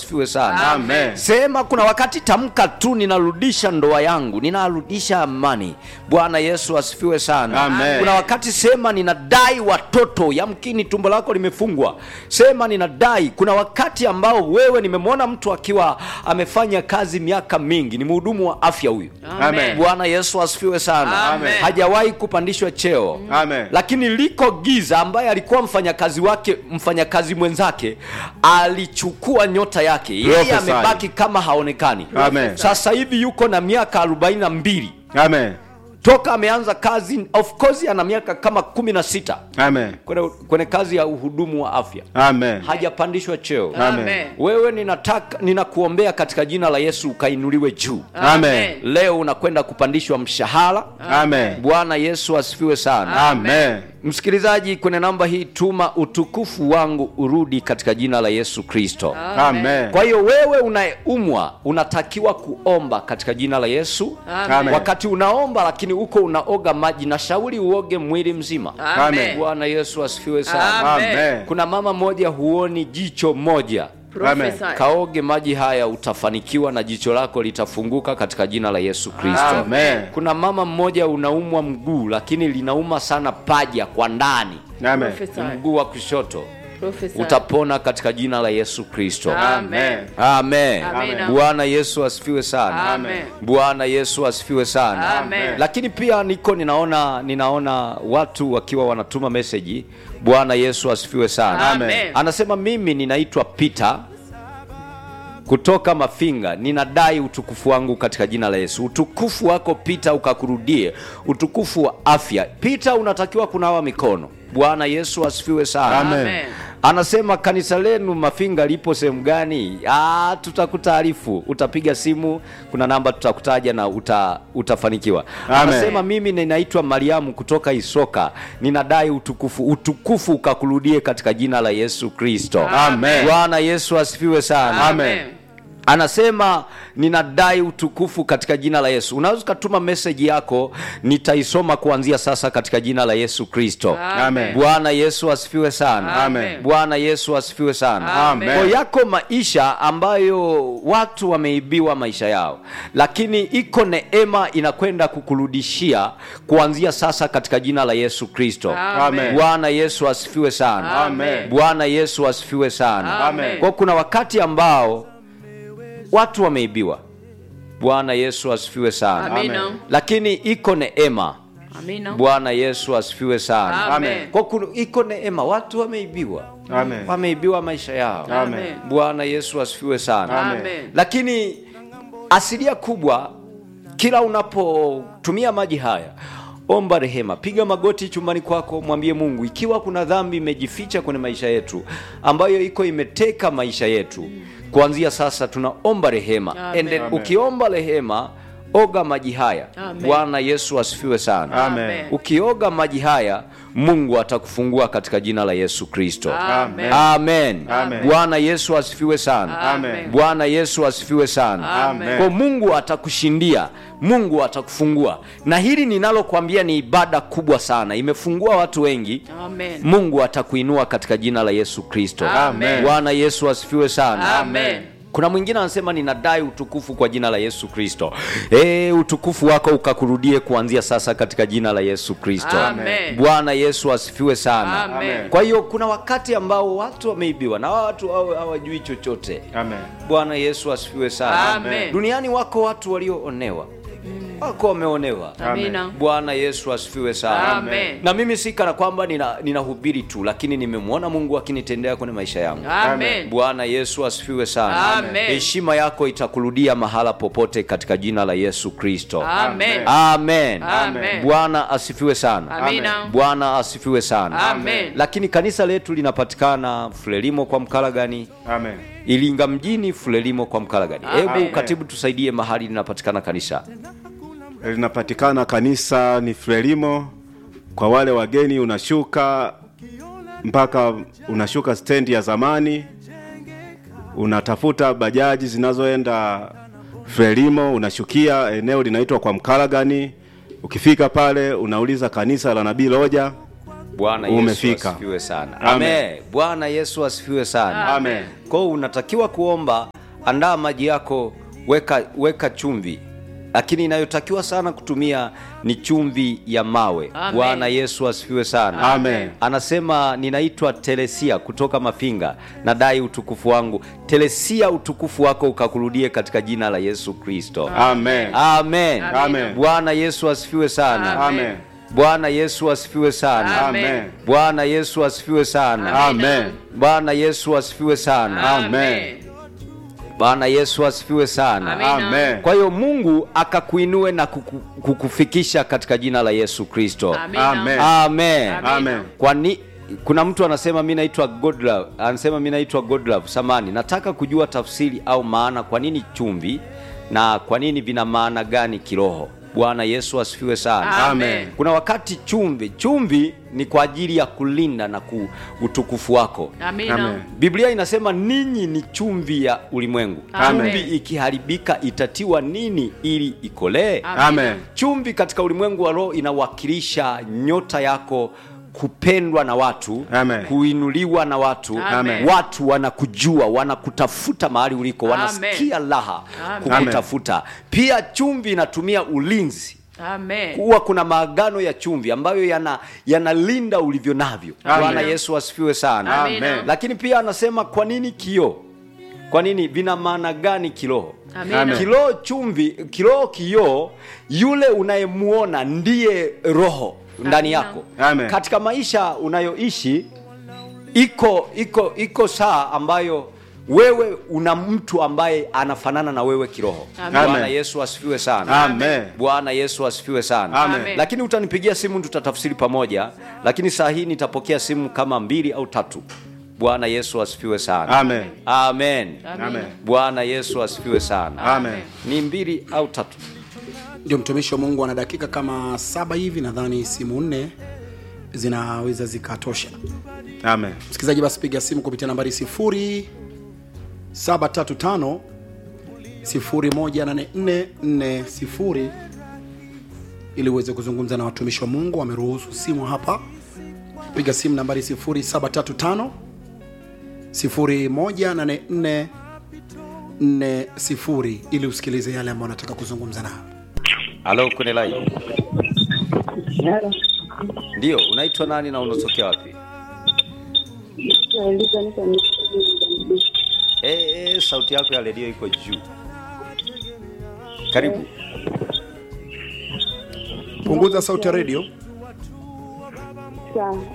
asifiwe sana Amen. sema kuna wakati tamka tu ninarudisha ndoa yangu ninarudisha amani bwana yesu asifiwe sana Amen. kuna wakati sema ninadai watoto yamkini tumbo lako limefungwa sema ninadai kuna wakati ambao wewe nimemwona mtu akiwa amefanya kazi miaka mingi ni mhudumu wa afya huyu Amen. bwana yesu asifiwe sana Amen. hajawahi kupandishwa cheo Amen. lakini liko giza ambaye alikuwa mfanyakazi wake mfanyakazi mwenzake alichukua nyota yake yeye Prophesy. amebaki kama haonekani Amen. sasa hivi yuko na miaka arobaini na mbili Amen. toka ameanza kazi of course ana miaka kama kumi na sita Amen. kwenye, kwenye kazi ya uhudumu wa afya Amen. hajapandishwa cheo Amen. wewe ninataka ninakuombea katika jina la yesu ukainuliwe juu Amen. leo unakwenda kupandishwa mshahara Amen. bwana yesu asifiwe sana Amen. msikilizaji kwenye namba hii tuma utukufu wangu urudi katika jina la yesu kristo Amen. kwa hiyo wewe unayeumwa unatakiwa kuomba katika jina la yesu Amen. wakati unaomba lakini uko unaoga maji na shauri uoge mwili mzima Amen. bwana yesu asifiwe sana Amen. kuna mama moja huoni jicho moja Prophesy. kaoge maji haya utafanikiwa na jicho lako litafunguka katika jina la yesu kristo Amen. kuna mama mmoja unaumwa mguu lakini linauma sana paja kwa ndani Amen. Prophesy. mguu wa kushoto Prophesy. utapona katika jina la yesu kristo Amen. amen Amen. bwana yesu asifiwe sana Amen. bwana yesu asifiwe sana Amen. lakini pia niko ninaona ninaona watu wakiwa wanatuma meseji bwana yesu asifiwe sana Amen. anasema mimi ninaitwa peter kutoka mafinga ninadai utukufu wangu katika jina la yesu utukufu wako pita ukakurudie utukufu wa afya pita unatakiwa kunawa mikono bwana yesu asifiwe sana Amen. Amen. anasema kanisa lenu mafinga lipo sehemu gani Ah, tutakutaarifu utapiga simu kuna namba tutakutaja na uta, utafanikiwa Amen. anasema mimi ninaitwa mariamu kutoka isoka ninadai utukufu utukufu ukakurudie katika jina la yesu kristo Amen. bwana yesu asifiwe sana Amen. anasema ninadai utukufu katika jina la yesu unaweza ukatuma meseji yako nitaisoma kuanzia sasa katika jina la yesu kristo Amen. bwana yesu asifiwe sana Amen. bwana yesu asifiwe sana Amen. Kwa yako maisha ambayo watu wameibiwa maisha yao lakini iko neema inakwenda kukurudishia kuanzia sasa katika jina la yesu kristo Amen. bwana yesu asifiwe sana Amen. bwana yesu asifiwe sana Amen. kwa kuna wakati ambao watu wameibiwa bwana yesu asifiwe sana Amina. lakini iko neema Amina. bwana yesu asifiwe sana Amen. kwa kuna, iko neema watu wameibiwa Amen. wameibiwa maisha yao Amen. bwana yesu asifiwe sana Amen. lakini asilia kubwa kila unapotumia maji haya omba rehema piga magoti chumbani kwako mwambie mungu ikiwa kuna dhambi imejificha kwenye maisha yetu ambayo iko imeteka maisha yetu kuanzia sasa tunaomba rehema Amen. Ende, Amen. ukiomba rehema oga maji haya Amen. bwana yesu asifiwe sana Amen. ukioga maji haya mungu atakufungua katika jina la yesu kristo Amen. amen Amen. bwana yesu asifiwe sana Amen. bwana yesu asifiwe sana Amen. kwa mungu atakushindia mungu atakufungua na hili ninalokwambia ni ibada kubwa sana imefungua watu wengi Amen. mungu atakuinua katika jina la yesu kristo Amen. bwana yesu asifiwe sana Amen. kuna mwingine anasema ninadai utukufu kwa jina la yesu kristo e, utukufu wako ukakurudie kuanzia sasa katika jina la yesu kristo Amen. bwana yesu asifiwe sana Amen. kwa hiyo kuna wakati ambao watu wameibiwa na hawa watu hawa- hawajui chochote Amen. bwana yesu asifiwe sana Amen. duniani wako watu walioonewa wako wameonewa Amina. bwana yesu asifiwe sana Amen. na mimi si kana kwamba nina- ninahubiri tu lakini nimemwona mungu akinitendea kwenye maisha yangu Amen. bwana yesu asifiwe sana Amen. heshima yako itakurudia mahala popote katika jina la yesu kristo Amen. amen Amen. bwana asifiwe sana Amina. bwana asifiwe sana Amen. lakini kanisa letu linapatikana frelimo kwa mkalagani Amen. iringa mjini frelimo kwa mkalagani Amen. hebu katibu tusaidie mahali linapatikana kanisa linapatikana kanisa ni Frelimo. Kwa wale wageni, unashuka mpaka unashuka stendi ya zamani, unatafuta bajaji zinazoenda Frelimo, unashukia eneo linaitwa kwa Mkalagani. Ukifika pale, unauliza kanisa la Nabii Loja, Bwana Yesu Umefika. asifiwe sana. Amen. Amen. Bwana Yesu asifiwe sana. Amen. Kwa hiyo unatakiwa kuomba, andaa maji yako, weka weka chumvi, lakini inayotakiwa sana kutumia ni chumvi ya mawe. Amen. Bwana Yesu asifiwe sana. Amen. Anasema ninaitwa Telesia kutoka Mafinga, nadai utukufu wangu. Telesia, utukufu wako ukakurudie katika jina la Yesu Kristo. Amen. Amen. Amen. Bwana Yesu asifiwe sana. Amen. Bwana Yesu asifiwe sana. Amen. Bwana Yesu asifiwe sana. Amen. Bwana Yesu asifiwe sana. Amen. Bwana Yesu asifiwe sana. Amen. Amen. Kwa hiyo Mungu akakuinue na kuku, kukufikisha katika jina la Yesu Kristo. Amina. Amen. Amen. Amen. Kwani kuna mtu anasema mi naitwa Godlove, anasema mi naitwa Godlove samani, nataka kujua tafsiri au maana, kwa nini chumvi na kwa nini vina maana gani kiroho? Bwana Yesu asifiwe sana. Amen. Kuna wakati chumvi, chumvi ni kwa ajili ya kulinda na ku, utukufu wako. Amina. Amen. Biblia inasema ninyi ni chumvi ya ulimwengu. Amen. Chumvi ikiharibika itatiwa nini ili ikolee? Amen. Chumvi katika ulimwengu wa roho inawakilisha nyota yako kupendwa na watu Amen. kuinuliwa na watu Amen. watu wanakujua wanakutafuta mahali uliko Amen. wanasikia raha Amen. kukutafuta pia chumvi inatumia ulinzi Amen. huwa kuna maagano ya chumvi ambayo yana yanalinda ulivyo navyo Amen. bwana yesu asifiwe sana Amen. lakini pia anasema kwa nini kioo kwa nini vina maana gani kiroho Amina. Amen. kiroho chumvi kiroho kioo yule unayemuona ndiye roho ndani Amina. yako Amen. katika maisha unayoishi iko iko iko saa ambayo wewe una mtu ambaye anafanana na wewe kiroho Amen. bwana yesu asifiwe sana Amen. bwana yesu asifiwe sana Amen. lakini utanipigia simu tutatafsiri pamoja lakini saa hii nitapokea simu kama mbili au tatu bwana yesu asifiwe sana Amen. amen Amen. bwana yesu asifiwe sana Amen. ni mbili au tatu ndio mtumishi wa mungu ana dakika kama saba hivi nadhani simu nne zinaweza zikatosha Amen. msikilizaji basi piga simu kupitia nambari 0735 018440 ili uweze kuzungumza na watumishi wa mungu wameruhusu simu hapa piga simu nambari 0735 018440 ili usikilize yale ambayo unataka kuzungumza nao halo kwenye line Halo. ndio unaitwa nani na unatokea wapi Naeleza niko ni- e, e, sauti yako ya redio iko juu karibu punguza sauti ya redio Sawa.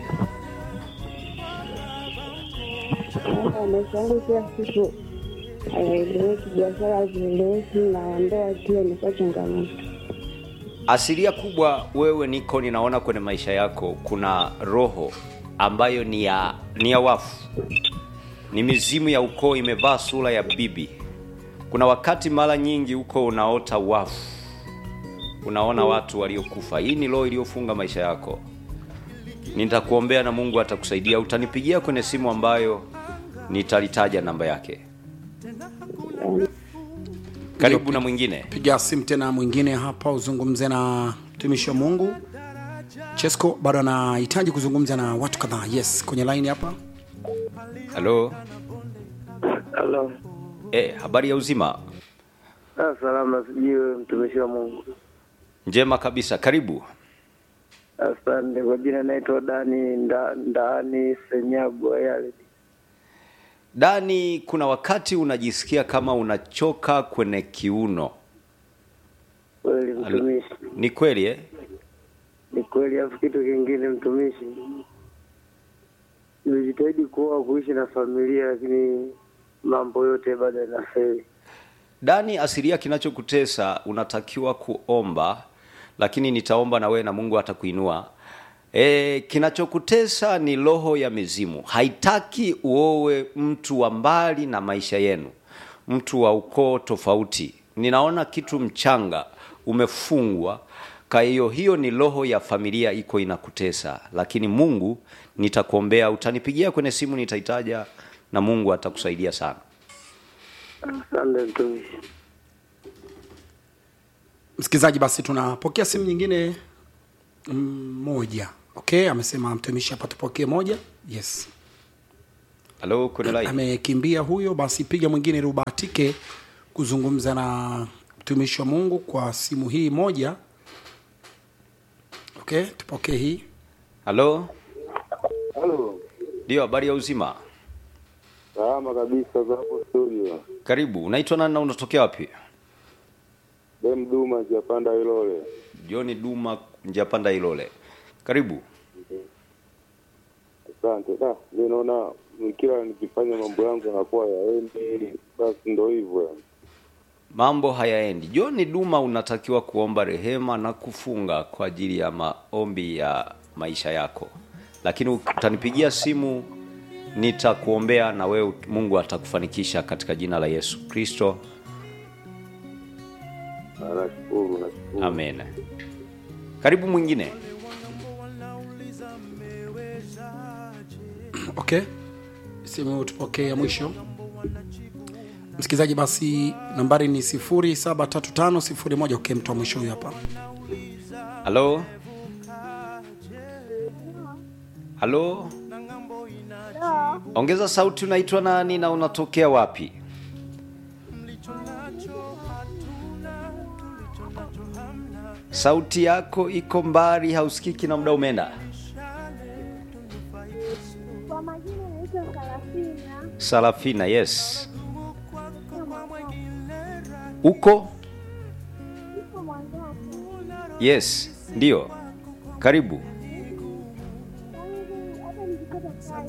Naomba maisha yangu kila siku hayaeleweki, biashara hazieleweki na ndoa pia imekuwa changamoto. asilia kubwa wewe niko ninaona kwenye maisha yako kuna roho ambayo ni ya ni ya wafu ni mizimu ya ukoo imevaa sura ya bibi kuna wakati mara nyingi huko unaota wafu unaona watu waliokufa hii ni roho iliyofunga maisha yako nitakuombea na mungu atakusaidia utanipigia kwenye simu ambayo nitalitaja namba yake karibu na mwingine piga simu tena mwingine hapa uzungumze na mtumishi wa mungu chesco bado anahitaji kuzungumza na watu kadhaa yes kwenye line hapa halo Halo. e, habari ya uzima Ah, salama sijui mtumishi wa Mungu. njema kabisa karibu Asante. Kwa jina naitwa Dani nda, Ndani Senyagwa yale. dani kuna wakati unajisikia kama unachoka kwenye kiuno Kweli mtumishi. ni kweli eh? Ni kweli afu kitu kingine mtumishi. Nimejitahidi kuoa kuishi na familia lakini mambo yote bado yanafeli. dani asilia kinachokutesa unatakiwa kuomba lakini nitaomba na wewe na mungu atakuinua e, kinachokutesa ni roho ya mizimu haitaki uowe mtu wa mbali na maisha yenu mtu wa ukoo tofauti ninaona kitu mchanga umefungwa kwa hiyo hiyo ni roho ya familia iko inakutesa lakini mungu nitakuombea utanipigia kwenye simu nitaitaja na mungu atakusaidia sana Asante mtumishi. msikilizaji basi tunapokea simu nyingine mm, moja okay amesema mtumishi hapa tupokee moja yes halo kwenye line amekimbia huyo basi piga mwingine ili ubahatike kuzungumza na mtumishi wa mungu kwa simu hii moja okay tupokee hii halo Halo, ndio habari ya uzima salama kabisa za hapo studio. karibu unaitwa nani na unatokea wapi Dem Duma Japanda Ilole. john duma njapanda ilole karibu Asante. Da, mimi naona kila nikifanya mambo yangu yanakuwa yaendi, basi ndo hivyo yani. mambo hayaendi john duma unatakiwa kuomba rehema na kufunga kwa ajili ya maombi ya maisha yako lakini utanipigia simu nitakuombea na wewe mungu atakufanikisha katika jina la yesu kristo Ah, Nashukuru, nashukuru. amen karibu mwingine okay simu tupokee ya mwisho msikilizaji basi nambari ni 735 okay mtu wa mwisho huyu hapa halo halo ongeza sauti unaitwa nani na unatokea wapi sauti yako iko mbali hausikiki na muda umeenda Kwa majina naitwa Karafina. sarafina yes uko Niko Mwangaza. yes ndio karibu Tangu hata nikipata kazi.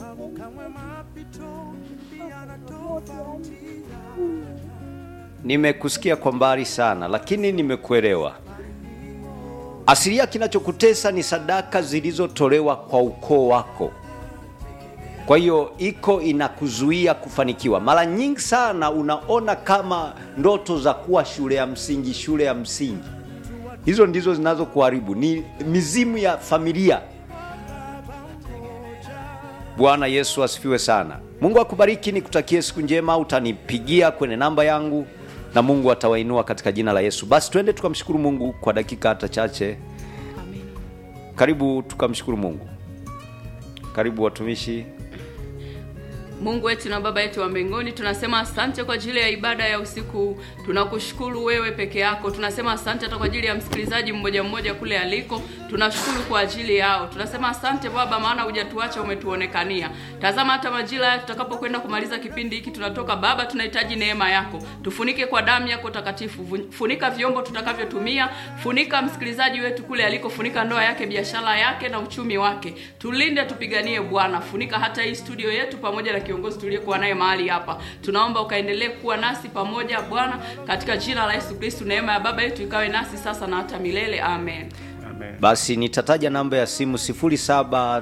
nimekusikia kwa mbali sana lakini nimekuelewa asilia kinachokutesa ni sadaka zilizotolewa kwa ukoo wako kwa hiyo iko inakuzuia kufanikiwa mara nyingi sana unaona kama ndoto za kuwa shule ya msingi shule ya msingi hizo ndizo zinazokuharibu ni mizimu ya familia bwana yesu asifiwe sana mungu akubariki nikutakie siku njema utanipigia kwenye namba yangu na mungu atawainua katika jina la yesu basi twende tukamshukuru mungu kwa dakika hata chache karibu tukamshukuru mungu karibu watumishi mungu wetu na baba yetu wa mbinguni tunasema asante kwa ajili ya ibada ya usiku huu. tunakushukuru wewe peke yako tunasema asante hata kwa ajili ya msikilizaji mmoja mmoja kule aliko tunashukuru kwa ajili yao tunasema asante baba maana hujatuacha umetuonekania tazama hata majira haya tutakapokwenda kumaliza kipindi hiki tunatoka baba tunahitaji neema yako tufunike kwa damu yako takatifu Vun- funika vyombo tutakavyotumia funika msikilizaji wetu kule aliko funika ndoa yake biashara yake na uchumi wake tulinde tupiganie bwana funika hata hii studio yetu pamoja na kiongozi tuliyekuwa naye mahali hapa tunaomba ukaendelee kuwa nasi pamoja bwana katika jina la yesu kristu neema ya baba yetu ikawe nasi sasa na hata milele amen basi nitataja namba ya simu 0799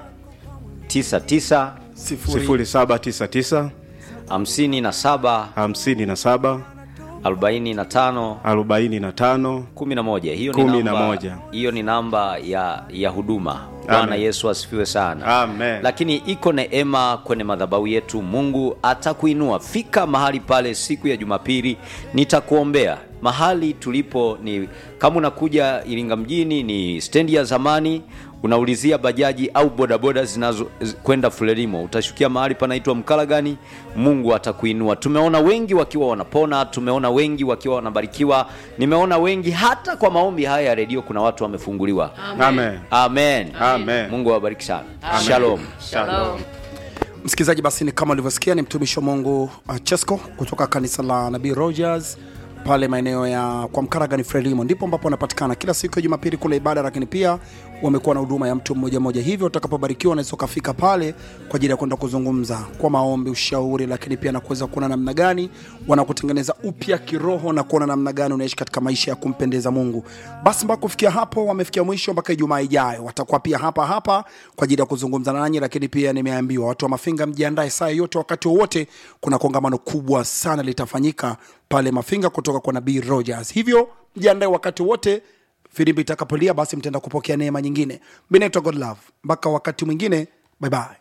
sifuri 0799 57 57 45 45 11 hiyo ni Kumi na namba, moja. hiyo ni namba ya ya huduma bwana Amen. yesu asifiwe sana Amen. lakini iko neema kwenye madhabahu yetu mungu atakuinua fika mahali pale siku ya jumapili nitakuombea mahali tulipo ni kama unakuja iringa mjini ni stendi ya zamani unaulizia bajaji au bodaboda zinazo z- kwenda fulelimo utashukia mahali panaitwa mkalagani mungu atakuinua tumeona wengi wakiwa wanapona tumeona wengi wakiwa wanabarikiwa nimeona wengi hata kwa maombi haya ya redio kuna watu wamefunguliwa Amen. amen, Amen. mungu awabariki sana shalom shalom msikilizaji basi ni kama ulivyosikia ni mtumishi wa mungu uh, chesco kutoka kanisa la nabii rogers pale maeneo ya kwa mkaragani frelimo ndipo ambapo wanapatikana kila siku ya jumapili kule ibada lakini pia wamekuwa na huduma ya mtu mmoja mmoja hivyo utakapobarikiwa unaweza ukafika pale kwa ajili ya kwenda kuzungumza kwa maombi ushauri lakini pia na kuweza kuona namna gani wanakutengeneza upya kiroho na kuona namna gani unaishi katika maisha ya kumpendeza mungu basi mpaka kufikia hapo wamefikia mwisho mpaka ijumaa ijayo watakuwa pia hapa hapa kwa ajili ya kuzungumza nanyi lakini pia nimeambiwa watu wa mafinga mjiandae saa yote wakati wowote kuna kongamano kubwa sana litafanyika pale mafinga kutoka kwa nabii rogers hivyo mjiandae wakati wote filimbi itakapolia basi mtaenda kupokea neema nyingine mi naitwa godlove mpaka wakati mwingine bye bye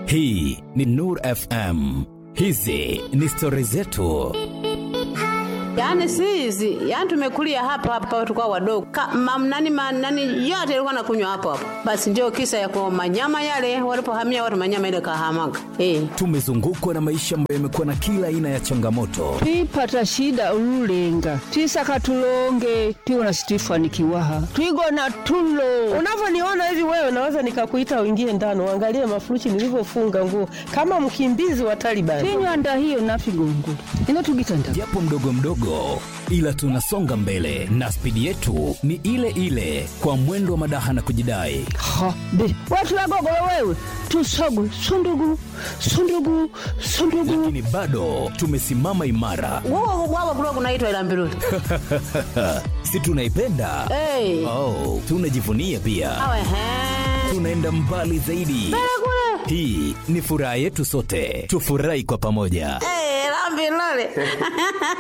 hii ni nur fm hizi ni stori zetu Yaani si hizi, yaani tumekulia hapa hapa tukao wadogo. Kama nani nani yote ilikuwa nakunywa hapo hapo. Basi ndio kisa ya kwa manyama yale walipohamia watu manyama ile kahamaga. Eh. tumezungukwa na maisha ambayo yamekuwa na kila aina ya changamoto twipata shida ululenga twisaka tulonge tiwona situifanikiwaha twigona tulo unavyoniona hivi wewe naweza nikakuita uingie ndani uangalie mafuruchi nilivyofunga nguo kama mkimbizi wa Taliban. tinywanda hiyo nafigongo inotugitanda japo mdogo mdogo ila tunasonga mbele na spidi yetu ni ile ile kwa mwendo wa madaha na kujidai ha be watulagogolo wewe tusogu sundugu sundugu sundugu lakini bado tumesimama imara Wao wao kulikuwa kunaitwa ila mbiruli. si tunaipenda Eh. oh, tunajivunia pia Awe he. tunaenda mbali zaidi hii ni furaha yetu sote tufurahi kwa pamoja Eh, la mbiruli.